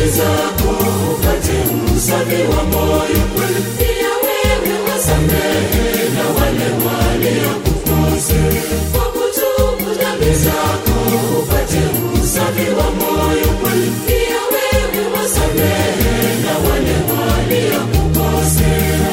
zako upate usafi wa moyo pia wewe wasamehe na wale waliokukosa kwa kutubu dhambi zako upate usafi wa moyo pia wewe wasamehe na wale waliokukosea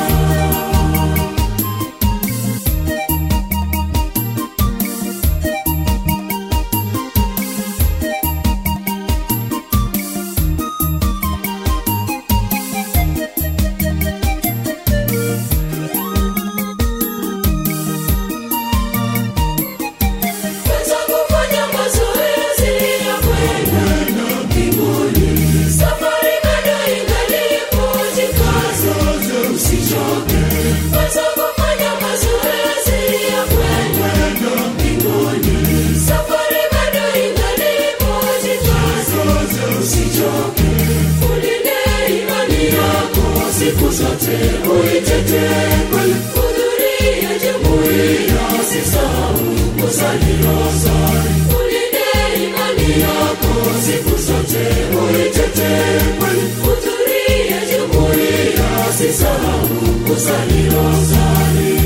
Weza kufanya mazoezi ya kwenda mbinguni. Safari bado ingalipo, jikaze usichoke. Weza kufanya mazoezi ya kwenda mbinguni. Safari bado ingalipo, jikaze usichoke. Ulinde imani yako siku zote, uitetee hudhuria jumuiya, usisahau kusali rozari. Ulinde imani yako siku zote, uitetee hudhuria jumuiya, usisahau kusali rozari.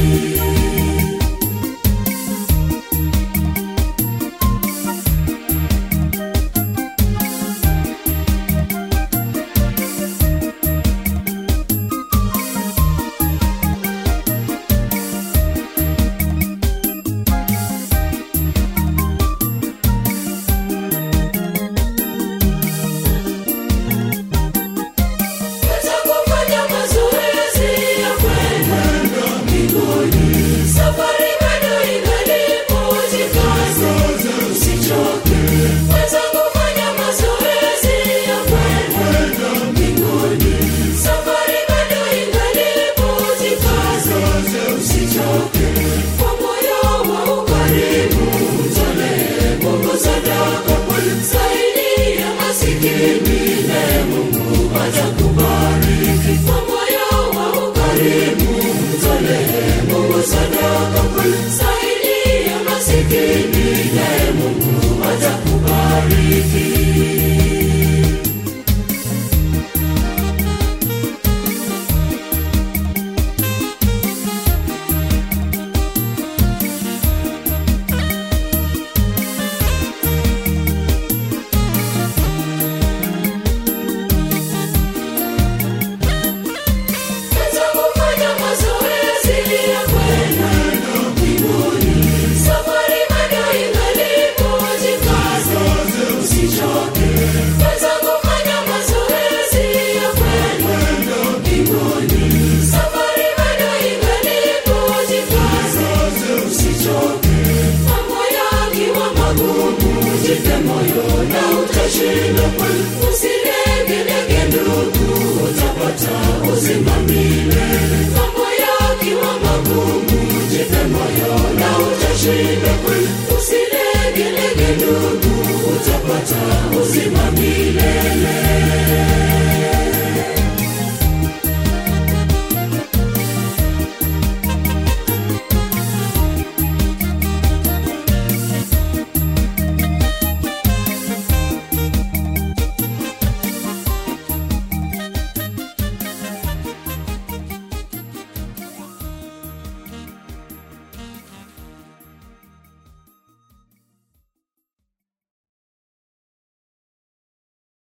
Weza kufanya mazoezi ya kwenda mbinguni. Safari bado ingalipo, jikaze usichoke. Weza kufanya mazoezi ya kwenda mbinguni. Safari bado ingalipo, jikaze usichoke. Kwa moyo wa ukarimu, mtolee Mungu sadaka. Saidia masikini, naye Mungu atakubariki. Kwa moyo wa ukarimu, mtolee Mungu sadaka. Saidia masikini, naye Mungu atakubariki. Weza kufanya mazoezi ya kwenda mbinguni. Safari bado ingalipo, jikaze usichoke. Weza kufanya mazoezi ya kwenda mbinguni. Safari bado ingalipo, jikaze usichoke. Mambo yakiwa magumu, jipe moyo na utashinda. Usilegelege ndugu, utapata uzima milele. Mambo yakiwa magumu, jipe moyo na utashinda. Usilegelege